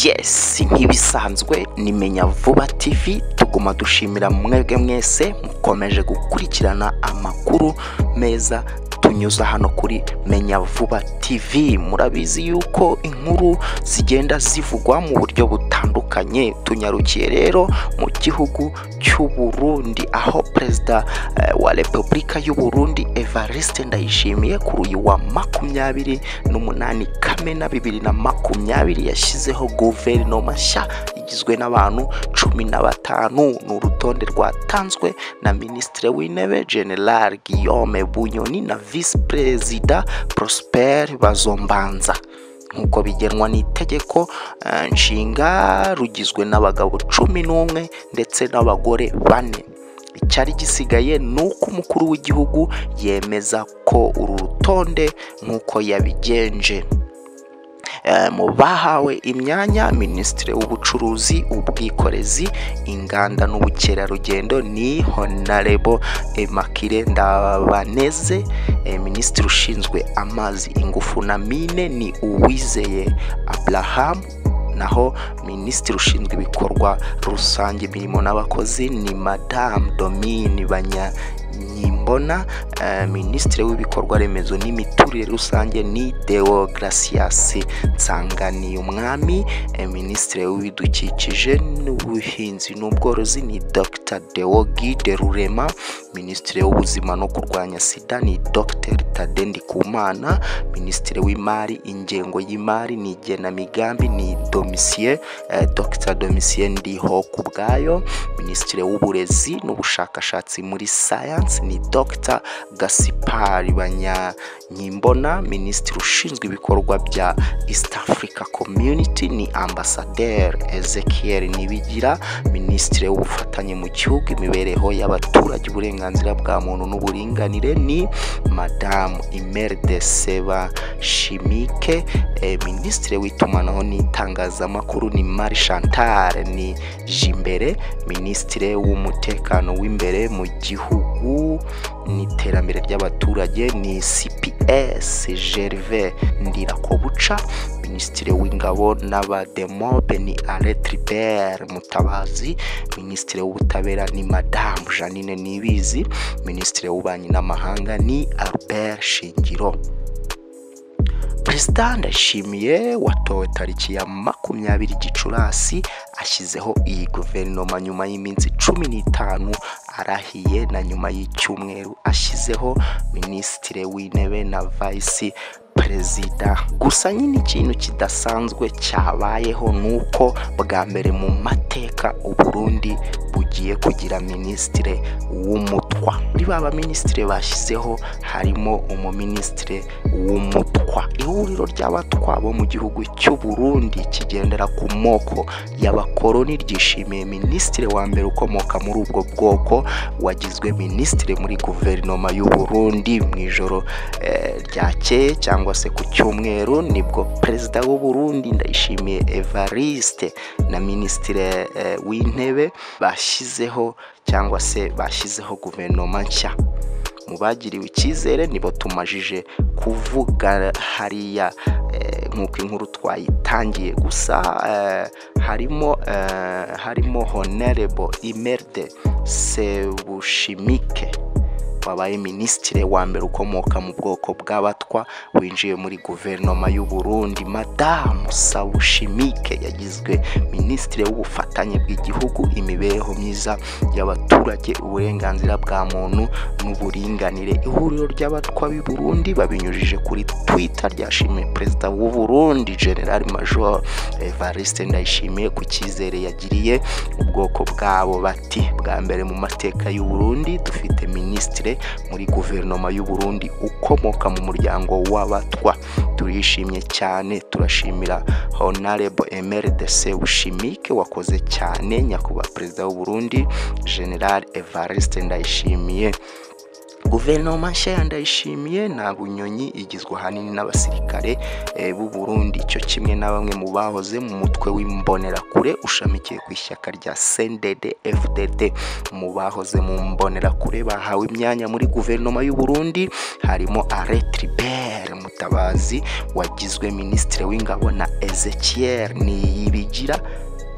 yesi nk'ibisanzwe nimenya vuba tv tuguma dushimira mwebwe mwese mukomeje gukurikirana amakuru meza tunyuza hano kuri menya vuba tv murabizi yuko inkuru zigenda zivugwa mu buryo butandukanye tunyarukiye rero mu gihugu cy'uburundi aho perezida eh, wa repubulika y'uburundi evariste ndayishimiye kuri uyu wa makumyabiri n'umunani kamena bibiri na makumyabiri yashyizeho guverinoma nshya igizwe n'abantu cumi na batanu ni urutonde rwatanzwe na minisitiri w'intebe general guillaume bunyoni na visi perezida prosper bazombanza nk'uko bigenwa n'itegeko eh, nshinga rugizwe n'abagabo cumi n'umwe ndetse n'abagore bane icyari gisigaye ni uko umukuru w'igihugu yemeza ko uru rutonde nk'uko yabigenje Eh, mu bahawe imyanya minisitiri w'ubucuruzi ubwikorezi inganda n'ubukerarugendo ni honarebo emakire ndabaneze eh, minisitiri ushinzwe amazi ingufu na mine ni uwizeye abrahamu naho minisitiri ushinzwe ibikorwa rusange imirimo n'abakozi ni madamu domine banyanyimbona eh, minisitiri w'ibikorwa remezo n'imiturire rusange ni deo gracias nsanganiyumwami eh, minisitiri w'ibidukikije n'ubuhinzi n'ubworozi ni dr deo guide rurema minisitiri w'ubuzima no kurwanya sida ni dr tade ndikumana minisitiri w'imari ingengo y'imari ni igenamigambi ni domisie eh, dr domisie ndiho ku bwayo minisitiri w'uburezi n'ubushakashatsi muri science ni dr gasipari banyanyimbona minisitiri ushinzwe ibikorwa bya east africa community ni ambasaderi ezekiel nibigira minisitiri w'ubufatanye mu gihugu imibereho y'abaturage uburenganzira bwa muntu n'uburinganire ni madamu imeri de seba shimike eh, minisitiri w'itumanaho n'itangazamakuru ni mari chantal ni jimbere minisitiri w'umutekano w'imbere mu gihugu n'iterambere ry'abaturage ni cps gervais ndirakobuca minisitiri w'ingabo n'abademobe ni aretribert mutabazi minisitiri w'ubutabera ni madamu janine nibizi minisitiri w'ububanyi n'amahanga ni albert shingiro perezida ndashimiye watowe tariki ya makumyabiri gicurasi ashyizeho iyi guverinoma nyuma y'iminsi cumi n'itanu arahiye na nyuma y'icyumweru ashyizeho minisitiri w'intebe na vayisi perezida gusa nyine ikintu kidasanzwe cyabayeho ni uko bwa mbere mu mateka uburundi bugiye kugira minisitire w'umutwa muri ba baminisitire bashyizeho harimo umuminisitire w'umutwa ihuriro ry'abatwa bo mu gihugu cy'u Burundi kigendera ku moko y'abakoroni ryishimiye minisitire wa mbere ukomoka muri ubwo bwoko wagizwe minisitire muri guverinoma y'u Burundi mu ijoro eh, ryakeye cyangwa cyangwa se ku cyumweru nibwo perezida w'u Burundi ndayishimiye Evariste na minisitire eh, w'intebe bashyizeho cyangwa se bashyizeho guverinoma nshya mu bagiriwe icyizere nibo tumajije kuvuga hariya eh, nk'uko inkuru twayitangiye gusa eh, harimo eh, harimo honorable Imerde Sebushimike wabaye minisitiri wa mbere ukomoka mu bwoko bw'abatwa winjiye muri guverinoma y'u Burundi madamu Sawushimike yagizwe minisitiri w'ubufatanye bw'igihugu imibereho myiza y'abaturage uburenganzira bwa muntu n'uburinganire ihuriro ry'abatwa b'i Burundi babinyujije kuri Twitter ryashimiye perezida w'u Burundi General Major Evariste Ndayishimiye ku cyizere yagiriye ubwoko bwabo bati bwa mbere mu mateka y'u Burundi dufite minisitiri muri guverinoma y'u Burundi ukomoka mu muryango w'abatwa turishimye cyane turashimira Honorable Emery de Sebushimike wakoze cyane nyakubahwa perezida w'u Burundi General Evariste Ndayishimiye guverinoma nshya ya ndayishimiye nta bunyonyi igizwe ahanini n'abasirikare eh, b'u Burundi cyo kimwe na bamwe mu bahoze mu mutwe w'imbonerakure ushamikiye ku ishyaka rya CNDD FDD mu bahoze mu mbonerakure bahawe imyanya muri guverinoma y'u Burundi harimo Alain Tribert mutabazi wagizwe minisitiri w'ingabo na ezekiel niyibigira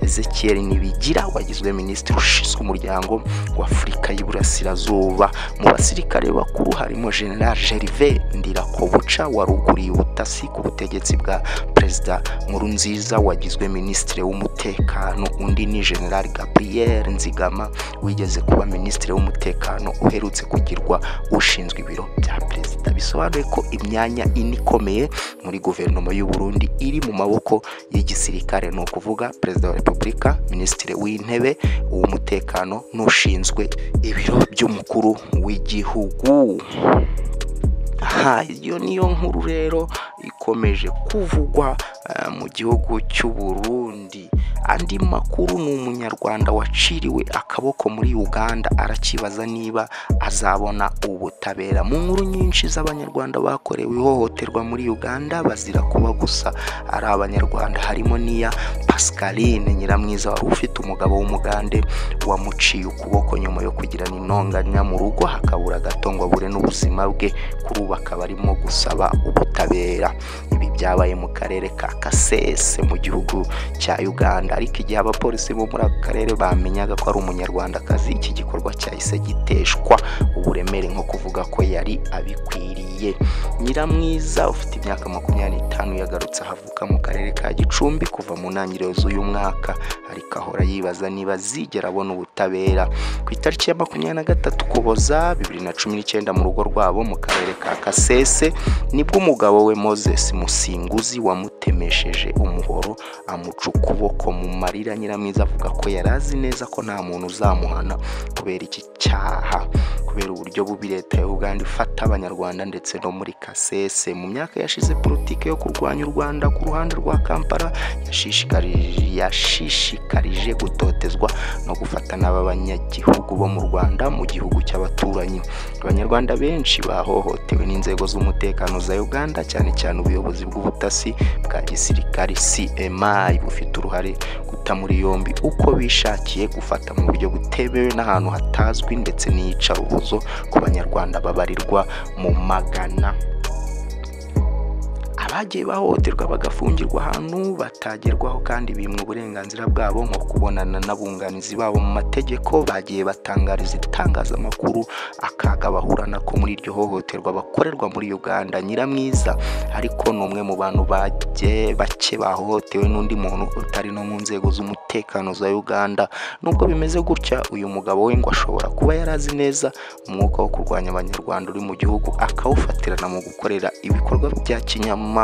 ezekiel nibigira wagizwe minisitiri ushinzwe umuryango wa afurika y'iburasirazuba mu basirikare bakuru harimo general gerve ndirakobuca waruguriye ubutasi ku butegetsi bwa perezida nkurunziza wagizwe minisitiri w'umutekano undi ni general gabriel nzigama wigeze kuba minisitiri w'umutekano uherutse kugirwa ushinzwe ibiro bya perezida bisobanuye ko imyanya ine ikomeye muri guverinoma y'u Burundi iri mu maboko y'igisirikare ni ukuvuga perezida wa repubulika minisitiri w'intebe uw'umutekano n'ushinzwe ibiro by'umukuru w'igihugu aha iyo niyo nkuru rero ikomeje kuvugwa eh, mu gihugu cy'u Burundi andi makuru ni umunyarwanda waciriwe akaboko muri Uganda arakibaza niba azabona ubutabera mu nkuru nyinshi z'abanyarwanda bakorewe ihohoterwa muri Uganda bazira kuba gusa ari abanyarwanda harimo n'iya Pascaline Nyiramwiza wari ufite umugabo w'umugande wamuciye ukuboko nyuma yo kugirana intonganya mu rugo hakabura gato ngo abure n'ubuzima bwe kuri ubu akaba arimo gusaba ubutabera ibi byabaye mu karere ka kasese mu gihugu cya uganda ariko igihe abapolisi bo muri ako karere bamenyaga ko ari umunyarwandakazi iki gikorwa cyahise giteshwa uburemere nko kuvuga ko yari abikwiriye nyiramwiza ufite imyaka makumyabiri n'itanu yagarutse ahavuka mu karere ka gicumbi kuva mu ntangiriro z'uyu mwaka ariko ahora yibaza niba azigera abona ubutabera ku itariki ya makumyabiri na gatatu ukuboza bibiri na cumi n'icyenda mu rugo rwabo mu karere ka kasese nibwo umugabo we moses musinguzi wamutemesheje umuhoro amuca ukuboko mu marira nyiramwiza avuga ko yari azi neza ko nta muntu uzamuhana kubera iki cyaha kubera uburyo bubi leta ya uganda ifata abanyarwanda ndetse no muri kasese mu myaka yashize politiki yo kurwanya u rwanda ku ruhande rwa kampala yashishikarije yashishikarije gutotezwa no gufatana b'abanyagihugu bo mu rwanda mu gihugu cy'abaturanyi abanyarwanda benshi bahohotewe n'inzego z'umutekano za uganda cyane cyane ubuyobozi bw'ubutasi bwa gisirikari cmi bufite uruhare guta muri yombi uko bishakiye gufata mu buryo butemewe n'ahantu hatazwi ndetse n'iyicarubozo ku banyarwanda babarirwa mu magana abagiye bahohoterwa bagafungirwa ahantu batagerwaho kandi bimwe uburenganzira bwabo nko kubonana n'abunganizi babo mu mategeko bagiye batangariza itangazamakuru akaga bahura nako muri iryo hohoterwa bakorerwa muri uganda nyiramwiza ariko ni umwe mu bantu bajye bake bahohotewe n'undi muntu utari no mu nzego z'umutekano za uganda nubwo bimeze gutya uyu mugabo we ngo ashobora kuba yari azi neza umwuka wo kurwanya abanyarwanda uri mu gihugu akawufatirana mu gukorera ibikorwa bya kinyamaswa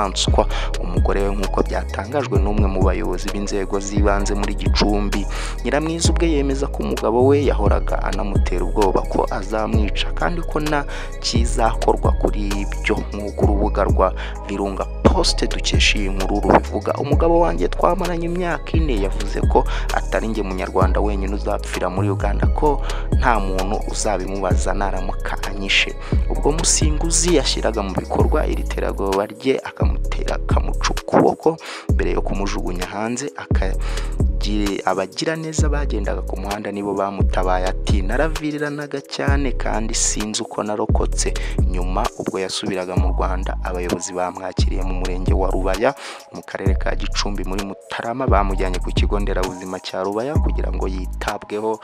umugore we nk'uko byatangajwe n'umwe mu bayobozi b'inzego z'ibanze muri gicumbi nyiramwiza ubwe yemeza ko umugabo we yahoraga anamutera ubwoba ko azamwica kandi ko nta kizakorwa kuri ibyo nk'uko urubuga rwa virunga poste dukesha iyi nkuru rubivuga umugabo wanjye twamaranye imyaka ine yavuze ko atari njye munyarwanda wenyine uzapfira muri uganda ko nta muntu uzabimubaza naramuka anyishe ubwo musinguzi yashyiraga mu bikorwa iri terabwoba rye akamutera akamuca ukuboko mbere yo kumujugunya hanze aka Gi- abagiraneza bagendaga ku muhanda nibo bamutabaye ati naraviriranaga cyane kandi sinzi uko narokotse nyuma ubwo yasubiraga mu rwanda abayobozi bamwakiriye mu murenge wa rubaya mu karere ka gicumbi muri mutarama bamujyanye ku kigo nderabuzima cya rubaya kugira ngo yitabweho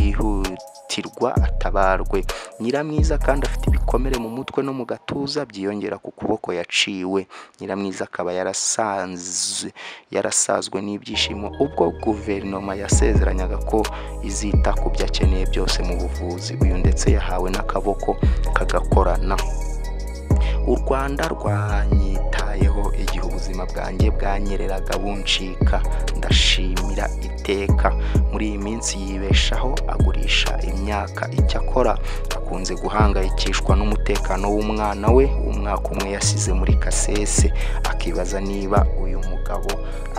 byihutirwa atabarwe nyiramwiza kandi afite ibikomere mu mutwe no mu gatuza byiyongera ku kuboko yaciwe nyiramwiza akaba yarasanze yarasazwe n'ibyishimo ubwo guverinoma yasezeranyaga ko izita ku byo akeneye byose mu buvuzi uyu ndetse yahawe n'akaboko kagakorana u rwanda rwanyitayeho igihe ubuzima bwanjye bwanyereraga buncika ndashimira iteka muri iyi minsi yibeshaho agurisha imyaka icyakora akunze guhangayikishwa n'umutekano w'umwana we umwaka umwe yasize muri kasese akibaza niba uyu mugabo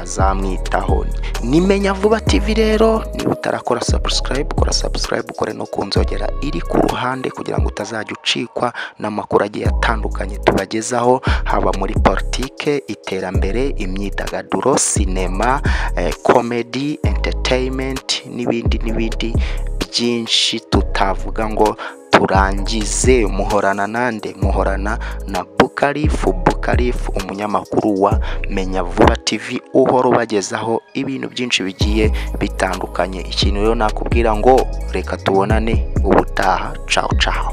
azamwitaho nimenya vuba tv rero niba utarakora subscribe kora subscribe ukore no ku nzogera iri ku ruhande kugira ngo utazajya ucikwa n'amakuru agiye atandukanye tubagezaho haba muri politike iterambere imyidagaduro sinema eh, comedy entertainment n'ibindi n'ibindi byinshi tutavuga ngo turangize muhorana nande muhorana na book Kalifu Bukalifu umunyamakuru wa Menya Vuba TV uhora ubagezaho ibintu byinshi bigiye bitandukanye ikintu rero nakubwira ngo reka tubonane ubutaha ciao ciao